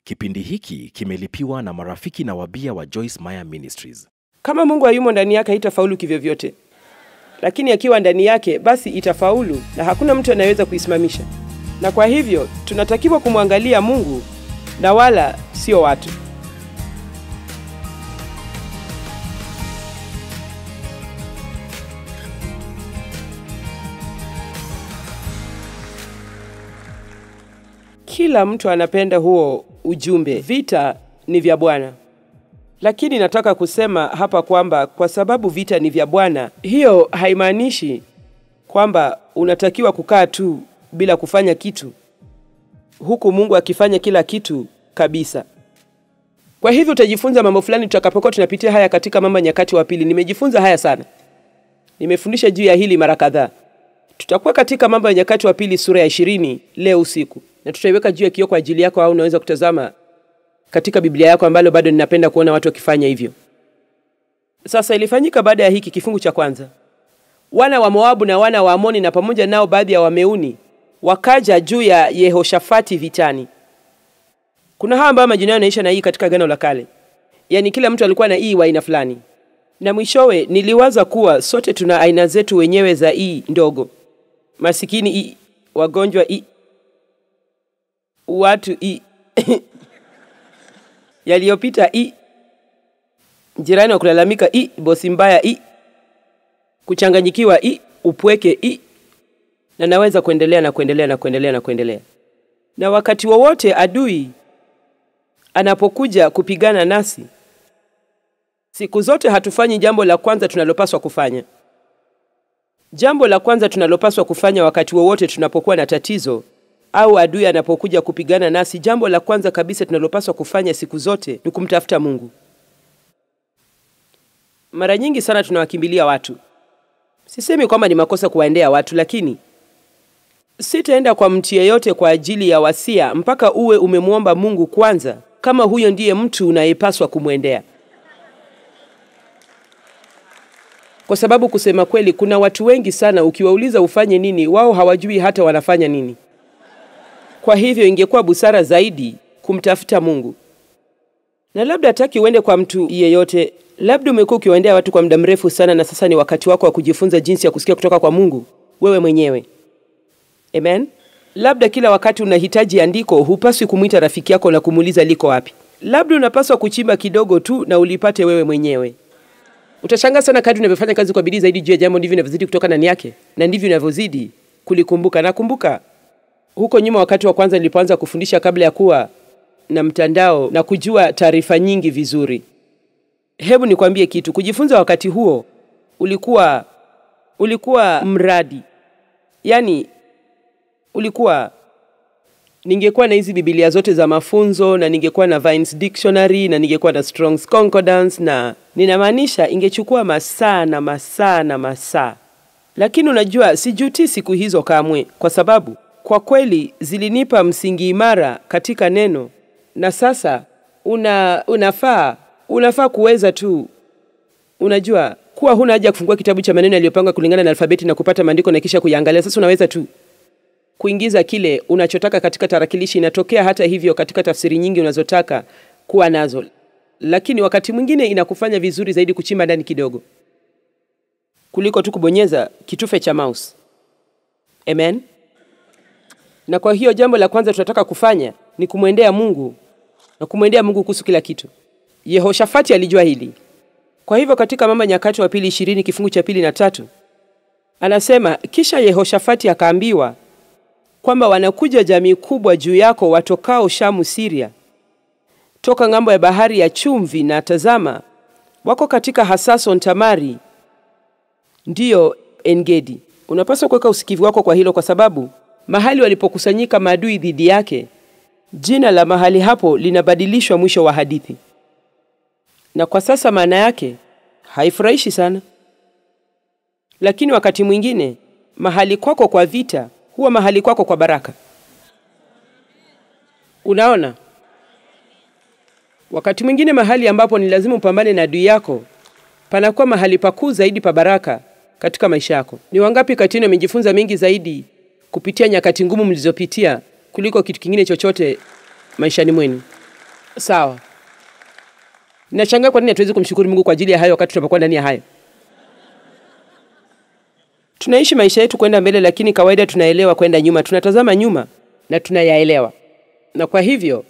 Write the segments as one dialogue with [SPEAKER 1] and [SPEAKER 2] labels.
[SPEAKER 1] Kipindi hiki kimelipiwa na marafiki na wabia wa Joyce Meyer Ministries.
[SPEAKER 2] Kama Mungu hayumo ndani yake haitafaulu kivyovyote, lakini akiwa ndani yake basi itafaulu, na hakuna mtu anayeweza kuisimamisha. Na kwa hivyo tunatakiwa kumwangalia Mungu na wala sio watu. Kila mtu anapenda huo ujumbe, vita ni vya Bwana. Lakini nataka kusema hapa kwamba kwa sababu vita ni vya Bwana, hiyo haimaanishi kwamba unatakiwa kukaa tu bila kufanya kitu, huku Mungu akifanya kila kitu kabisa. Kwa hivyo utajifunza mambo fulani tutakapokuwa tunapitia haya katika Mambo ya Nyakati wa Pili. Nimejifunza haya sana, nimefundisha juu ya hili mara kadhaa. Tutakuwa katika Mambo ya Nyakati wa Pili sura ya ishirini leo usiku, na tutaiweka juu ya kioo kwa ajili yako, au unaweza kutazama katika Biblia yako, ambalo bado ninapenda kuona watu wakifanya hivyo. Sasa ilifanyika baada ya hiki kifungu cha kwanza, wana wa Moabu na wana wa Amoni na pamoja nao baadhi ya Wameuni wakaja juu ya Yehoshafati vitani. Kuna hawa ambao majina yao yanaisha na hii katika Agano la Kale, yaani kila mtu alikuwa na hii wa aina fulani, na mwishowe niliwaza kuwa sote tuna aina zetu wenyewe za hii ndogo, masikini hii, wagonjwa hii, watu hii yaliyopita hii, jirani wa kulalamika hii, bosi mbaya hii, kuchanganyikiwa hii, upweke hii, na naweza kuendelea na kuendelea na kuendelea na kuendelea. Na wakati wowote adui anapokuja kupigana nasi, siku zote hatufanyi jambo la kwanza tunalopaswa kufanya. Jambo la kwanza tunalopaswa kufanya wakati wowote tunapokuwa na tatizo au adui anapokuja kupigana nasi, jambo la kwanza kabisa tunalopaswa kufanya siku zote ni kumtafuta Mungu. Mara nyingi sana tunawakimbilia watu. Sisemi kwamba ni makosa kuwaendea watu, lakini sitaenda kwa mtu yeyote kwa ajili ya wasia mpaka uwe umemwomba Mungu kwanza, kama huyo ndiye mtu unayepaswa kumwendea. Kwa sababu kusema kweli, kuna watu wengi sana, ukiwauliza ufanye nini, wao hawajui hata wanafanya nini. Kwa hivyo ingekuwa busara zaidi kumtafuta Mungu. Na labda hataki uende kwa mtu yeyote, labda umekuwa ukiwaendea watu kwa muda mrefu sana, na sasa ni wakati wako wa kujifunza jinsi ya kusikia kutoka kwa Mungu wewe mwenyewe. Amen. Labda kila wakati unahitaji andiko, hupaswi kumwita rafiki yako na kumuuliza liko wapi. Labda unapaswa kuchimba kidogo tu na ulipate wewe mwenyewe. Utashangaa sana kadri unavyofanya kazi kwa bidii zaidi juu ya jambo, ndivyo unavyozidi kutoka ndani yake na ndivyo unavyozidi kulikumbuka. Nakumbuka huko nyuma, wakati wa kwanza nilipoanza kufundisha, kabla ya kuwa na mtandao na kujua taarifa nyingi vizuri, hebu nikwambie kitu. Kujifunza wakati huo ulikuwa ulikuwa mradi, yaani ulikuwa ningekuwa na hizi Biblia zote za mafunzo na ningekuwa na Vines Dictionary na ningekuwa na Strong's Concordance, na ninamaanisha ingechukua masaa na masaa na masaa, lakini unajua, sijuti siku hizo kamwe, kwa sababu kwa kweli zilinipa msingi imara katika neno, na sasa una unafaa unafaa kuweza tu, unajua kuwa huna haja ya kufungua kitabu cha maneno yaliyopangwa kulingana na alfabeti na kupata maandiko na kisha kuiangalia. Sasa unaweza tu kuingiza kile unachotaka katika tarakilishi. Inatokea hata hivyo katika tafsiri nyingi unazotaka kuwa nazo, lakini wakati mwingine inakufanya vizuri zaidi kuchimba ndani kidogo kuliko tu kubonyeza kitufe cha mouse. Amen. Na kwa hiyo jambo la kwanza tunataka kufanya ni kumwendea Mungu na kumwendea Mungu kuhusu kila kitu. Yehoshafati alijua hili. Kwa hivyo katika Mambo ya Nyakati wa Pili ishirini kifungu cha pili na tatu anasema, kisha Yehoshafati akaambiwa kwamba wanakuja jamii kubwa juu yako watokao Shamu, Siria, toka ng'ambo ya bahari ya chumvi, na tazama, wako katika Hasason Tamari, ndiyo Engedi. Unapaswa kuweka usikivu wako kwa hilo, kwa sababu mahali walipokusanyika maadui dhidi yake, jina la mahali hapo linabadilishwa mwisho wa hadithi, na kwa sasa maana yake haifurahishi sana, lakini wakati mwingine mahali kwako kwa vita huwa mahali kwako kwa baraka. Unaona, wakati mwingine mahali ambapo ni lazima upambane na adui yako panakuwa mahali pakuu zaidi pa baraka katika maisha yako. Ni wangapi kati yenu wamejifunza mengi zaidi kupitia nyakati ngumu mlizopitia kuliko kitu kingine chochote maishani mwenu? Sawa. Nashangaa kwa nini hatuwezi kumshukuru Mungu kwa ajili ya hayo wakati tunapokuwa ndani ya hayo. Tunaishi maisha yetu kwenda mbele, lakini kawaida tunaelewa kwenda nyuma. Tunatazama nyuma na tunayaelewa, na kwa hivyo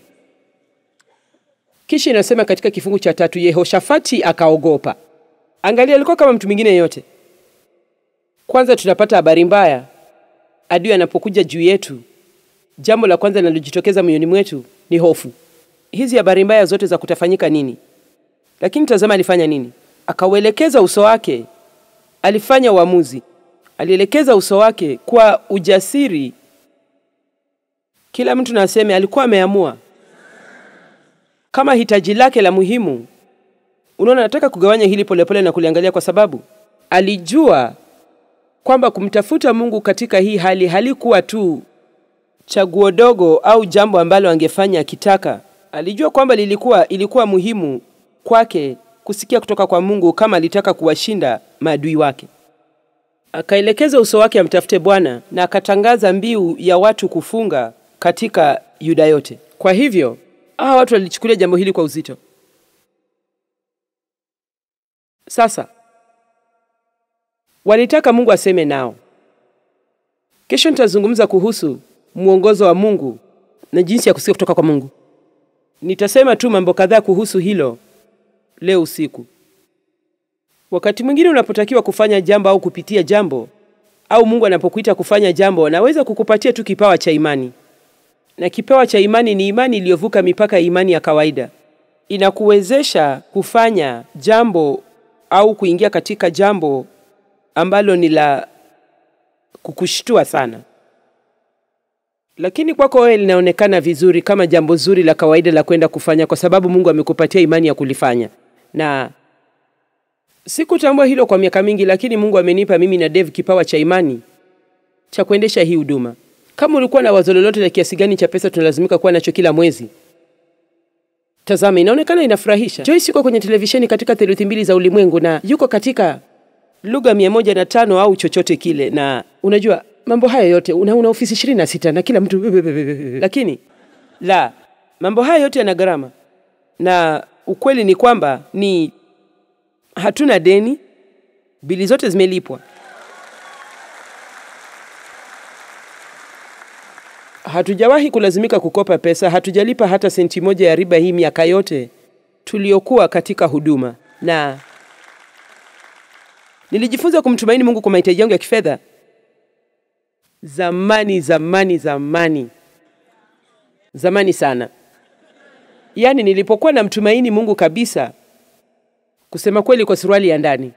[SPEAKER 2] kisha inasema katika kifungu cha tatu, Yehoshafati akaogopa. Angalia, alikuwa kama mtu mwingine yeyote. Kwanza tunapata habari mbaya, adui anapokuja juu yetu, jambo la kwanza linalojitokeza moyoni mwetu ni hofu. Hizi habari mbaya zote za kutafanyika nini? Lakini tazama alifanya nini? Akauelekeza uso wake, alifanya uamuzi, alielekeza uso wake kwa ujasiri. Kila mtu na aseme alikuwa ameamua kama hitaji lake la muhimu. Unaona, nataka kugawanya hili polepole na kuliangalia, kwa sababu alijua kwamba kumtafuta Mungu katika hii hali halikuwa tu chaguo dogo au jambo ambalo angefanya akitaka. Alijua kwamba lilikuwa ilikuwa muhimu kwake kusikia kutoka kwa Mungu kama alitaka kuwashinda maadui wake. Akaelekeza uso wake amtafute Bwana na akatangaza mbiu ya watu kufunga katika Yuda yote. Kwa hivyo hawa watu walichukulia jambo hili kwa uzito. Sasa walitaka Mungu aseme nao. Kesho nitazungumza kuhusu mwongozo wa Mungu na jinsi ya kusikia kutoka kwa Mungu. Nitasema tu mambo kadhaa kuhusu hilo leo usiku. Wakati mwingine unapotakiwa kufanya jambo au kupitia jambo au Mungu anapokuita kufanya jambo, anaweza kukupatia tu kipawa cha imani, na kipawa cha imani ni imani iliyovuka mipaka ya imani ya kawaida. Inakuwezesha kufanya jambo au kuingia katika jambo ambalo ni la kukushtua sana, lakini kwako wewe linaonekana vizuri kama jambo zuri la kawaida la kwenda kufanya, kwa sababu Mungu amekupatia imani ya kulifanya. Na sikutambua hilo kwa miaka mingi, lakini Mungu amenipa mimi na Dave kipawa cha imani cha kuendesha hii huduma. Kama ulikuwa na wazo lolote la kiasi gani cha pesa tunalazimika kuwa nacho kila mwezi, tazama, inaonekana inafurahisha. Joyce yuko kwenye televisheni katika theluthi mbili za ulimwengu na yuko katika lugha mia moja na tano au chochote kile, na unajua mambo hayo yote una, una ofisi ishirini na sita na kila mtu lakini la mambo haya yote yana gharama, na ukweli ni kwamba ni hatuna deni, bili zote zimelipwa. Hatujawahi kulazimika kukopa pesa, hatujalipa hata senti moja ya riba hii miaka yote tuliokuwa katika huduma, na nilijifunza kumtumaini Mungu kwa mahitaji yangu ya kifedha zamani zamani zamani zamani sana. Yaani nilipokuwa namtumaini Mungu kabisa, kusema kweli, kwa suruali ya ndani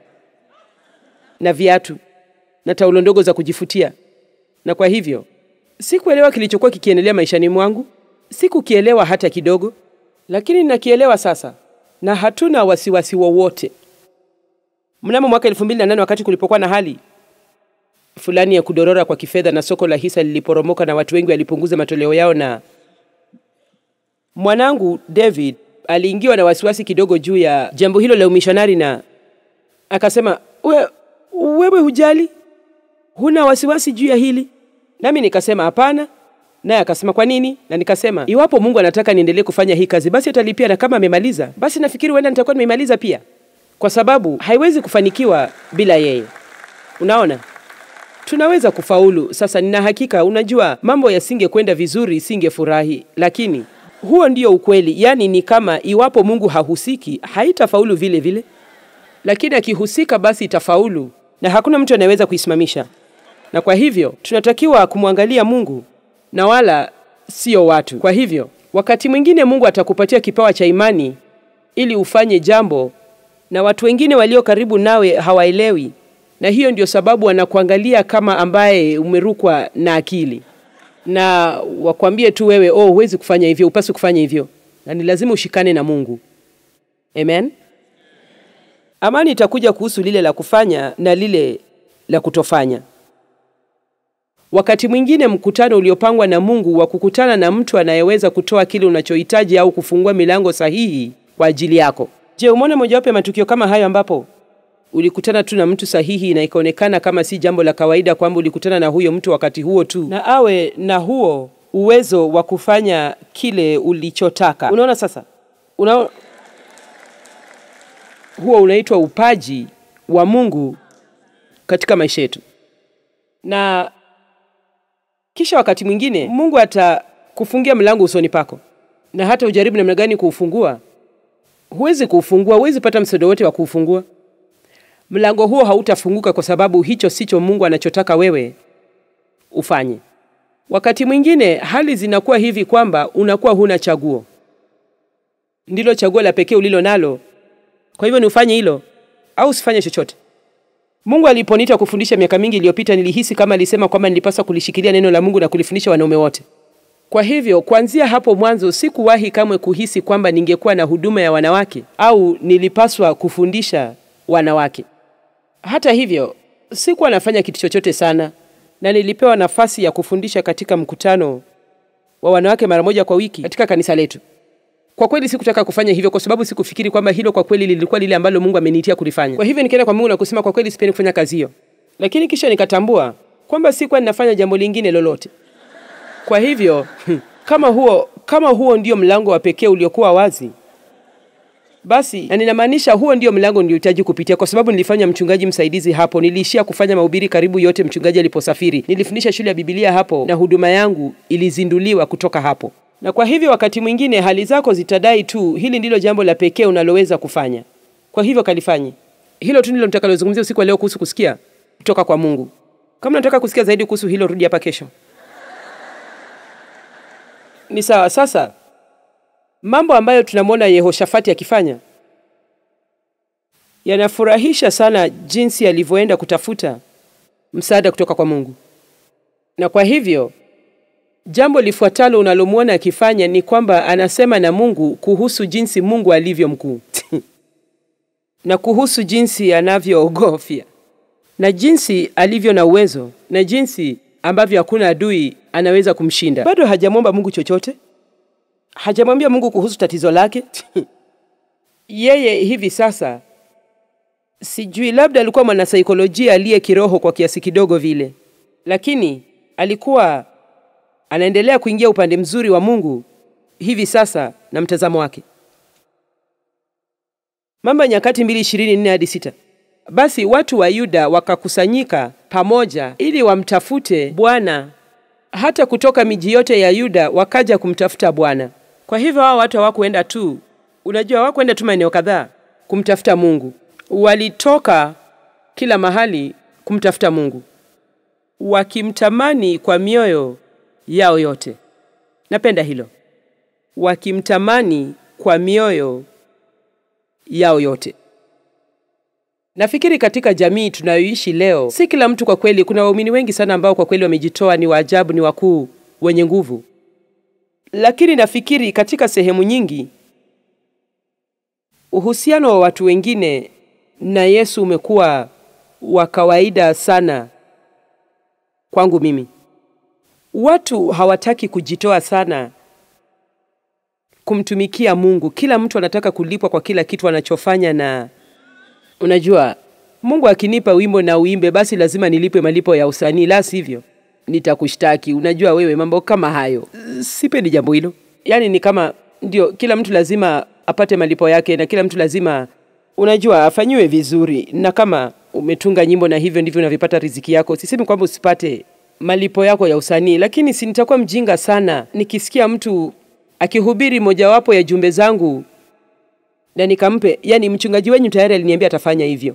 [SPEAKER 2] na viatu na taulo ndogo za kujifutia, na kwa hivyo sikuelewa kilichokuwa kikiendelea maishani mwangu, sikukielewa hata kidogo, lakini ninakielewa sasa, na hatuna wasiwasi wowote. Mnamo mwaka elfu mbili na nane wakati kulipokuwa na hali fulani ya kudorora kwa kifedha na soko la hisa liliporomoka na watu wengi walipunguza matoleo yao, na mwanangu David aliingiwa na wasiwasi kidogo juu ya jambo hilo la umishonari, na akasema We, wewe hujali, huna wasiwasi juu ya hili? Nami nikasema hapana, naye akasema kwa nini? Na nikasema iwapo Mungu anataka niendelee kufanya hii kazi, basi atalipia, na kama amemaliza, basi nafikiri huenda nitakuwa nimeimaliza pia, kwa sababu haiwezi kufanikiwa bila yeye. Unaona, tunaweza kufaulu. Sasa nina hakika, unajua, mambo yasingekwenda vizuri, singefurahi, lakini huo ndio ukweli. Yaani ni kama iwapo Mungu hahusiki, haitafaulu vile vile, lakini akihusika, basi itafaulu, na hakuna mtu anayeweza kuisimamisha. Na kwa hivyo tunatakiwa kumwangalia Mungu na wala sio watu. Kwa hivyo wakati mwingine Mungu atakupatia kipawa cha imani ili ufanye jambo na watu wengine walio karibu nawe hawaelewi, na hiyo ndio sababu wanakuangalia kama ambaye umerukwa na akili, na wakwambie tu wewe, oh, huwezi kufanya hivyo, upasi kufanya hivyo, na ni lazima ushikane na Mungu. Amen. Amani itakuja kuhusu lile la kufanya na lile la kutofanya. Wakati mwingine mkutano uliopangwa na Mungu wa kukutana na mtu anayeweza kutoa kile unachohitaji au kufungua milango sahihi kwa ajili yako. Je, umeona mojawapo ya matukio kama hayo ambapo ulikutana tu na mtu sahihi na ikaonekana kama si jambo la kawaida kwamba ulikutana na huyo mtu wakati huo tu na awe na huo uwezo wa kufanya kile ulichotaka. Unaona sasa? Una... huo unaitwa upaji wa Mungu katika maisha yetu, na kisha wakati mwingine Mungu atakufungia mlango usoni pako, na hata ujaribu namna gani kuufungua, huwezi kuufungua, huwezi pata msaada wote wa kuufungua. Mlango huo hautafunguka kwa sababu hicho sicho Mungu anachotaka wewe ufanye. Wakati mwingine hali zinakuwa hivi kwamba unakuwa huna chaguo, ndilo chaguo la pekee ulilo nalo. Kwa hivyo ni ufanye hilo au usifanye chochote. Mungu aliponiita kufundisha miaka mingi iliyopita, nilihisi kama alisema kwamba nilipaswa kulishikilia neno la Mungu na kulifundisha wanaume wote. Kwa hivyo kuanzia hapo mwanzo sikuwahi kamwe kuhisi kwamba ningekuwa na huduma ya wanawake au nilipaswa kufundisha wanawake. Hata hivyo, sikuwa nafanya kitu chochote sana, na nilipewa nafasi ya kufundisha katika mkutano wa wanawake mara moja kwa wiki katika kanisa letu. Kwa kweli sikutaka kufanya hivyo kwa sababu sikufikiri kwamba hilo kwa kweli lilikuwa lile ambalo Mungu ameniitia kulifanya. Kwa hivyo nikaenda kwa Mungu na kusema kwa kweli sipendi kufanya kazi hiyo, lakini kisha nikatambua kwamba sikuwa ninafanya jambo lingine lolote. Kwa hivyo kama huo kama huo ndio mlango wa pekee uliokuwa wazi, basi na ninamaanisha huo ndio mlango niliohitaji kupitia, kwa sababu nilifanya mchungaji msaidizi hapo. Niliishia kufanya mahubiri karibu yote mchungaji aliposafiri. Nilifundisha shule ya Biblia hapo, na huduma yangu ilizinduliwa kutoka hapo. Na kwa hivyo wakati mwingine hali zako zitadai tu hili ndilo jambo la pekee unaloweza kufanya. Kwa hivyo kalifanye hilo tu, ndilo nitakalozungumzia usiku wa leo kuhusu kusikia kutoka kwa Mungu. Kama nataka kusikia zaidi kuhusu hilo, rudi hapa kesho. Ni sawa. Sasa mambo ambayo tunamwona Yehoshafati akifanya yanafurahisha sana, jinsi alivyoenda kutafuta msaada kutoka kwa Mungu. Na kwa hivyo jambo lifuatalo unalomwona akifanya ni kwamba anasema na Mungu kuhusu jinsi Mungu alivyo mkuu na kuhusu jinsi anavyoogofya na jinsi alivyo na uwezo na jinsi ambavyo hakuna adui anaweza kumshinda. Bado hajamwomba Mungu chochote, hajamwambia Mungu kuhusu tatizo lake. Yeye hivi sasa, sijui, labda alikuwa mwanasaikolojia aliye kiroho kwa kiasi kidogo vile, lakini alikuwa anaendelea kuingia upande mzuri wa Mungu hivi sasa na mtazamo wake. Mambo ya Nyakati mbili ishirini nne hadi sita. Basi watu wa Yuda wakakusanyika pamoja ili wamtafute Bwana, hata kutoka miji yote ya Yuda wakaja kumtafuta Bwana. Kwa hivyo hao watu hawakuenda tu, unajua, hawakuenda tu maeneo kadhaa kumtafuta Mungu, walitoka kila mahali kumtafuta Mungu, wakimtamani kwa mioyo yao yote. Napenda hilo, wakimtamani kwa mioyo yao yote. Nafikiri katika jamii tunayoishi leo, si kila mtu kwa kweli. Kuna waumini wengi sana ambao kwa kweli wamejitoa, ni waajabu, ni wakuu, wenye nguvu, lakini nafikiri katika sehemu nyingi uhusiano wa watu wengine na Yesu umekuwa wa kawaida sana kwangu mimi. Watu hawataki kujitoa sana kumtumikia Mungu. Kila mtu anataka kulipwa kwa kila kitu anachofanya, na unajua, Mungu akinipa wimbo na uimbe, basi lazima nilipwe malipo ya usanii, la sivyo nitakushtaki. Unajua wewe, mambo kama hayo sipendi jambo hilo. Yaani ni kama ndio, kila mtu lazima apate malipo yake, na kila mtu lazima, unajua, afanyiwe vizuri. Na kama umetunga nyimbo na hivyo ndivyo unavyopata riziki yako, sisemi kwamba usipate malipo yako ya usanii, lakini si nitakuwa mjinga sana nikisikia mtu akihubiri mojawapo ya jumbe zangu na nikampe, yani mchungaji wenyu tayari aliniambia atafanya hivyo.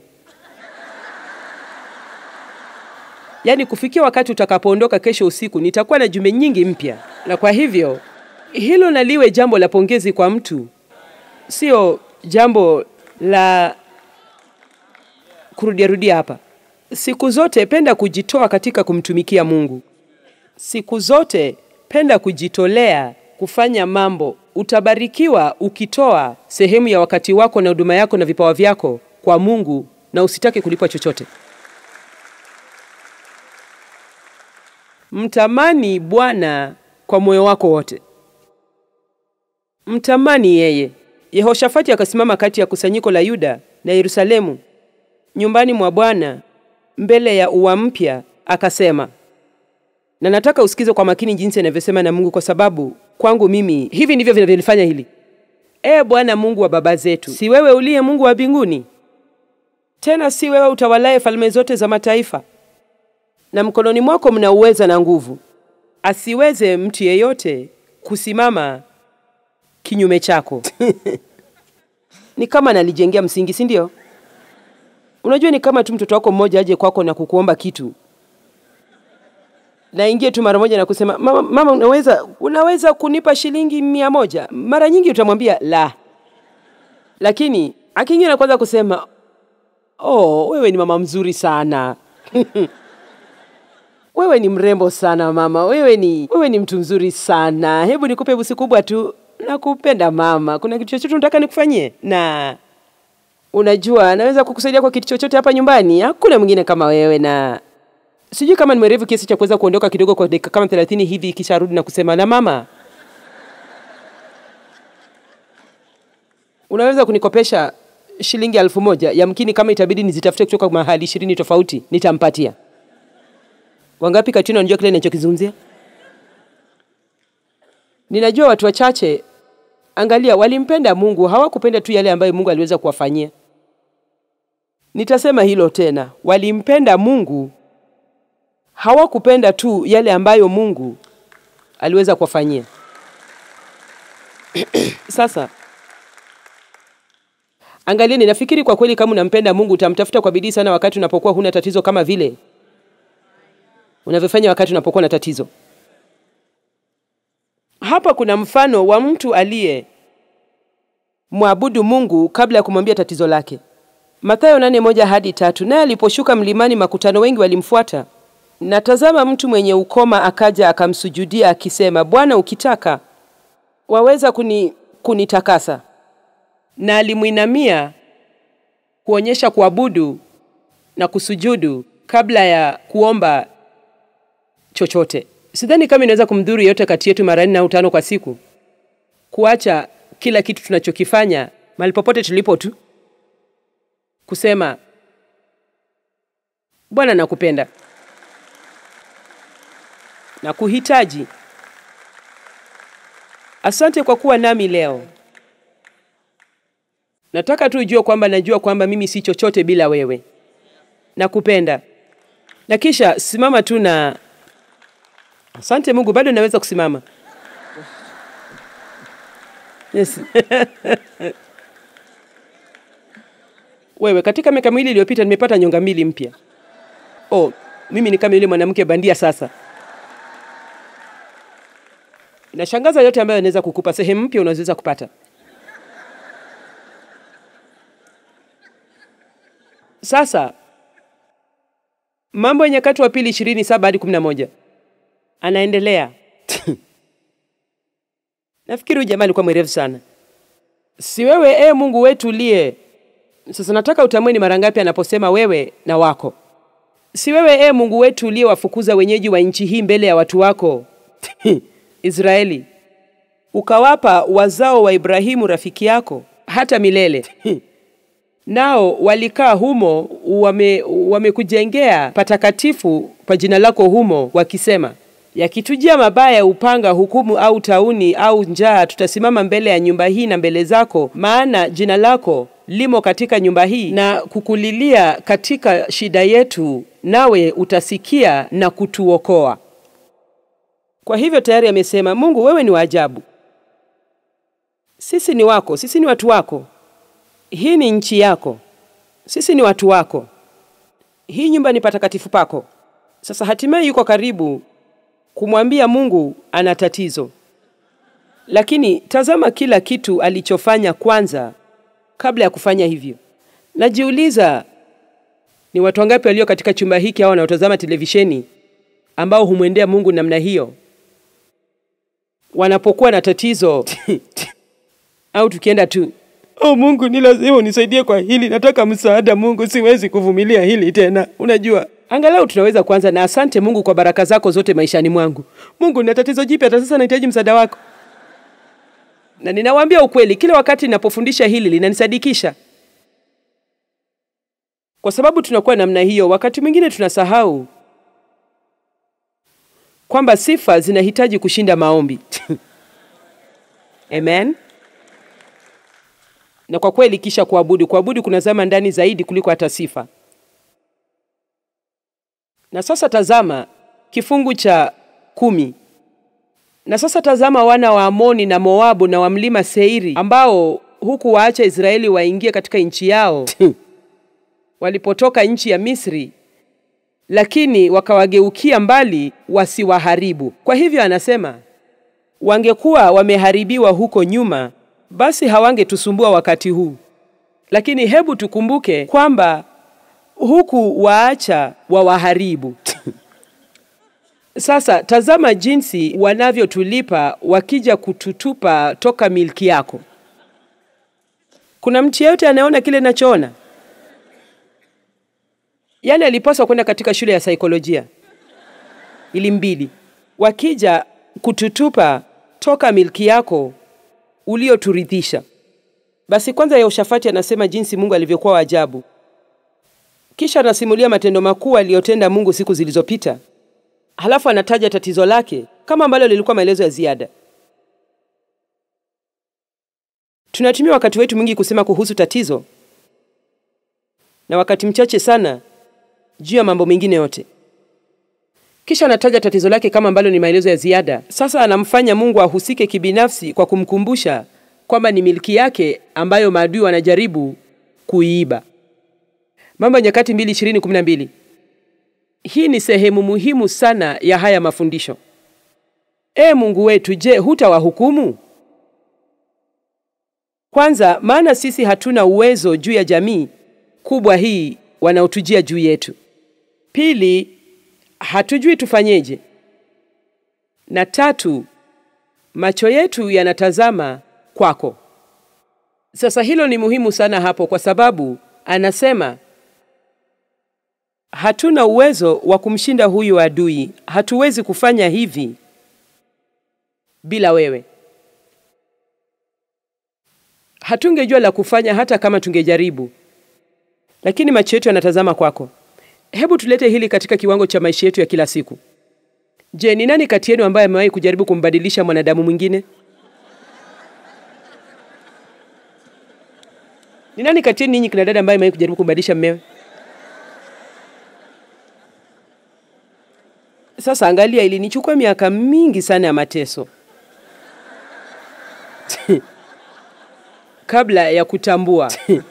[SPEAKER 2] Yaani kufikia wakati utakapoondoka kesho usiku nitakuwa na jumbe nyingi mpya, na kwa hivyo hilo naliwe jambo la pongezi kwa mtu, sio jambo la kurudiarudia hapa. Siku zote penda kujitoa katika kumtumikia Mungu. Siku zote penda kujitolea kufanya mambo. Utabarikiwa ukitoa sehemu ya wakati wako na huduma yako na vipawa vyako kwa Mungu na usitake kulipwa chochote. Mtamani Bwana kwa moyo wako wote, mtamani yeye. Yehoshafati akasimama kati ya kusanyiko la Yuda na Yerusalemu nyumbani mwa Bwana mbele ya ua mpya, akasema, na nataka usikize kwa makini jinsi anavyosema na Mungu, kwa sababu kwangu mimi hivi ndivyo vinavyolifanya hili. Ee Bwana Mungu wa baba zetu, si wewe uliye Mungu wa mbinguni? Tena si wewe utawalaye falme zote za mataifa? Na mkononi mwako mna uweza na nguvu, asiweze mtu yeyote kusimama kinyume chako. Ni kama nalijengea msingi, si ndio? Unajua, ni kama tu mtoto wako mmoja aje kwako na kukuomba kitu naingie tu mara moja na kusema mama, mama unaweza, unaweza kunipa shilingi mia moja. Mara nyingi utamwambia la, lakini akiingia na kwanza kusema oh, wewe ni mama mzuri sana wewe ni mrembo sana mama, wewe ni, wewe ni mtu mzuri sana, hebu nikupe busi kubwa tu, nakupenda mama, kuna kitu chochote unataka nikufanyie? Na unajua naweza kukusaidia kwa kitu chochote hapa nyumbani, hakuna mwingine kama wewe na sijui kama ni mwerevu kiasi cha kuweza kuondoka kidogo kwa dakika kama thelathini hivi kisha rudi na kusema na mama, unaweza kunikopesha shilingi elfu moja yamkini kama itabidi nizitafute kutoka mahali ishirini tofauti nitampatia. Wangapi Katrina, unajua kile ninachokizungumzia? Ninajua watu wachache, angalia, walimpenda Mungu, hawakupenda tu yale ambayo Mungu aliweza kuwafanyia. Nitasema hilo tena, walimpenda Mungu hawakupenda tu yale ambayo Mungu aliweza kuwafanyia. Sasa angalia, ninafikiri kwa kweli, kama unampenda Mungu utamtafuta kwa bidii sana wakati unapokuwa huna tatizo kama vile unavyofanya wakati unapokuwa na tatizo. Hapa kuna mfano wa mtu aliye mwabudu Mungu kabla ya kumwambia tatizo lake. Mathayo nane moja hadi tatu. Naye aliposhuka mlimani, makutano wengi walimfuata na tazama, mtu mwenye ukoma akaja akamsujudia akisema, Bwana, ukitaka waweza kuni, kunitakasa. Na alimwinamia kuonyesha kuabudu na kusujudu kabla ya kuomba chochote. Sidhani kama inaweza kumdhuru yeyote kati yetu mara nne au tano kwa siku kuacha kila kitu tunachokifanya mahali popote tulipo tu kusema, Bwana, nakupenda na kuhitaji. Asante kwa kuwa nami leo. Nataka tu ujue kwamba najua kwamba mimi si chochote bila wewe. Nakupenda. Na kisha simama tu na asante Mungu, bado naweza kusimama. Yes. Wewe, katika miaka miwili iliyopita nimepata nyonga mbili mpya. Oh, mimi ni kama yule mwanamke bandia sasa. Inashangaza yote ambayo anaweza kukupa sehemu mpya unaweza kupata. Sasa Mambo ya Nyakati wa Pili ishirini saba hadi kumi na moja anaendelea. Nafikiri huyu jamaa alikuwa mwerevu sana. Si wewe e Mungu wetu uliye. Sasa nataka utambue ni mara ngapi anaposema wewe na wako. Si wewe e Mungu wetu uliye wafukuza wenyeji wa nchi hii mbele ya watu wako Israeli, ukawapa wazao wa Ibrahimu rafiki yako hata milele nao walikaa humo, wame wamekujengea patakatifu pa jina lako humo, wakisema, yakitujia mabaya, upanga, hukumu au tauni au njaa, tutasimama mbele ya nyumba hii na mbele zako, maana jina lako limo katika nyumba hii, na kukulilia katika shida yetu, nawe utasikia na kutuokoa. Kwa hivyo tayari amesema, Mungu wewe ni wa ajabu, sisi ni wako, sisi ni watu wako hii ni nchi yako, sisi ni watu wako, hii nyumba ni patakatifu pako. Sasa hatimaye yuko karibu kumwambia Mungu ana tatizo, lakini tazama kila kitu alichofanya kwanza kabla ya kufanya hivyo. Najiuliza, ni watu wangapi walio katika chumba hiki au wanaotazama televisheni ambao humwendea Mungu namna hiyo wanapokuwa na tatizo au tukienda tu Oh, Mungu ni lazima unisaidie kwa hili, nataka msaada Mungu, siwezi kuvumilia hili tena. Unajua, angalau tunaweza kuanza na asante Mungu kwa baraka zako zote maishani mwangu. Mungu, nina tatizo jipya, hata sasa nahitaji msaada wako. Na ninawaambia ukweli, kila wakati ninapofundisha hili linanisadikisha, kwa sababu tunakuwa namna hiyo. Wakati mwingine tunasahau kwamba sifa zinahitaji kushinda maombi. Amen. na kwa kweli kisha kuabudu. Kuabudu kunazama ndani zaidi kuliko hata sifa. Na sasa tazama kifungu cha kumi. Na sasa tazama wana wa Amoni na Moabu na wa mlima Seiri ambao huku waacha Israeli waingie katika nchi yao walipotoka nchi ya Misri, lakini wakawageukia mbali wasiwaharibu. Kwa hivyo anasema wangekuwa wameharibiwa huko nyuma, basi hawangetusumbua wakati huu. Lakini hebu tukumbuke kwamba huku waacha wawaharibu. Sasa tazama jinsi wanavyotulipa wakija kututupa toka milki yako. Kuna mtu yeyote anayeona kile nachoona? Yaani alipaswa kwenda katika shule ya saikolojia ili mbili, wakija kututupa toka milki yako ulioturithisha. Basi kwanza Yehoshafati anasema jinsi Mungu alivyokuwa wa ajabu, kisha anasimulia matendo makuu aliyotenda Mungu siku zilizopita, halafu anataja tatizo lake kama ambalo lilikuwa maelezo ya ziada. Tunatumia wakati wetu mwingi kusema kuhusu tatizo na wakati mchache sana juu ya mambo mengine yote. Kisha anataja tatizo lake kama ambalo ni maelezo ya ziada. Sasa anamfanya Mungu ahusike kibinafsi kwa kumkumbusha kwamba ni milki yake ambayo maadui wanajaribu kuiiba. Mambo ya Nyakati 2:20-12. Hii ni sehemu muhimu sana ya haya mafundisho. Ee Mungu wetu, je, hutawahukumu? Kwanza, maana sisi hatuna uwezo juu ya jamii kubwa hii wanaotujia juu yetu. Pili, hatujui tufanyeje. Na tatu, macho yetu yanatazama kwako. Sasa hilo ni muhimu sana hapo, kwa sababu anasema hatuna uwezo wa kumshinda huyu adui. Hatuwezi kufanya hivi bila wewe. Hatungejua la kufanya hata kama tungejaribu, lakini macho yetu yanatazama kwako. Hebu tulete hili katika kiwango cha maisha yetu ya kila siku. Je, ni nani kati yenu ambaye amewahi kujaribu kumbadilisha mwanadamu mwingine? Ni nani kati yenu ninyi kina dada ambaye amewahi kujaribu kumbadilisha mmewe? Sasa angalia, ilinichukua miaka mingi sana ya mateso kabla ya kutambua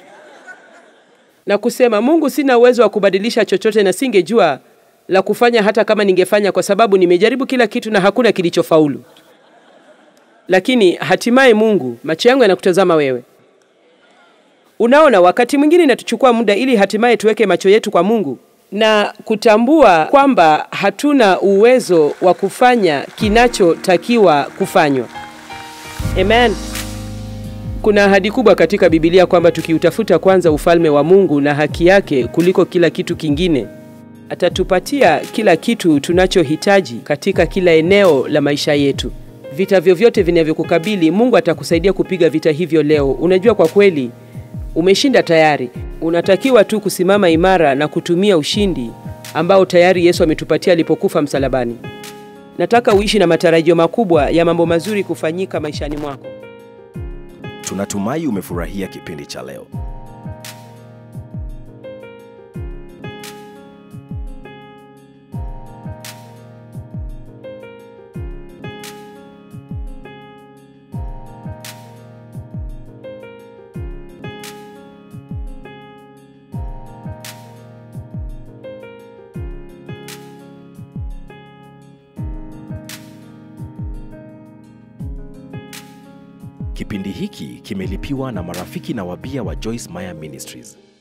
[SPEAKER 2] na kusema, Mungu, sina uwezo wa kubadilisha chochote na singejua la kufanya hata kama ningefanya, kwa sababu nimejaribu kila kitu na hakuna kilichofaulu. Lakini hatimaye, Mungu, macho yangu yanakutazama wewe. Unaona, wakati mwingine inatuchukua muda ili hatimaye tuweke macho yetu kwa Mungu na kutambua kwamba hatuna uwezo wa kufanya kinachotakiwa kufanywa. Amen. Kuna ahadi kubwa katika Biblia kwamba tukiutafuta kwanza ufalme wa Mungu na haki yake kuliko kila kitu kingine, atatupatia kila kitu tunachohitaji katika kila eneo la maisha yetu. Vita vyovyote vinavyokukabili, Mungu atakusaidia kupiga vita hivyo leo. Unajua, kwa kweli umeshinda tayari. Unatakiwa tu kusimama imara na kutumia ushindi ambao tayari Yesu ametupatia alipokufa msalabani. Nataka uishi na matarajio makubwa ya mambo mazuri kufanyika maishani mwako.
[SPEAKER 1] Tunatumai umefurahia kipindi cha leo. Kipindi hiki kimelipiwa na marafiki na wabia wa Joyce Meyer Ministries.